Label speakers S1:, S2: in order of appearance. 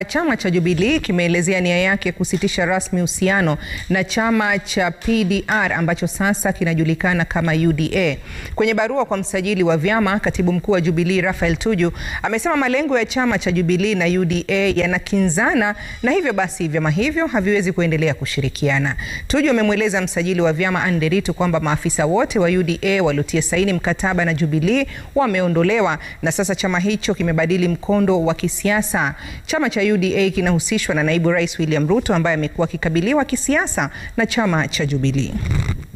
S1: Chama cha Jubilee kimeelezea nia yake kusitisha rasmi uhusiano na chama cha PDR ambacho sasa kinajulikana kama UDA. Kwenye barua kwa msajili wa vyama, katibu mkuu wa Jubilee Raphael Tuju amesema malengo ya chama cha Jubilee na UDA yanakinzana na hivyo basi vyama hivyo haviwezi kuendelea kushirikiana. Tuju amemweleza msajili wa vyama Anne Nderitu kwamba maafisa wote wa UDA waliotia saini mkataba na Jubilee wameondolewa na sasa chama hicho kimebadili mkondo wa kisiasa. Chama cha UDA kinahusishwa na naibu rais William Ruto ambaye amekuwa akikabiliwa kisiasa na chama cha Jubilee.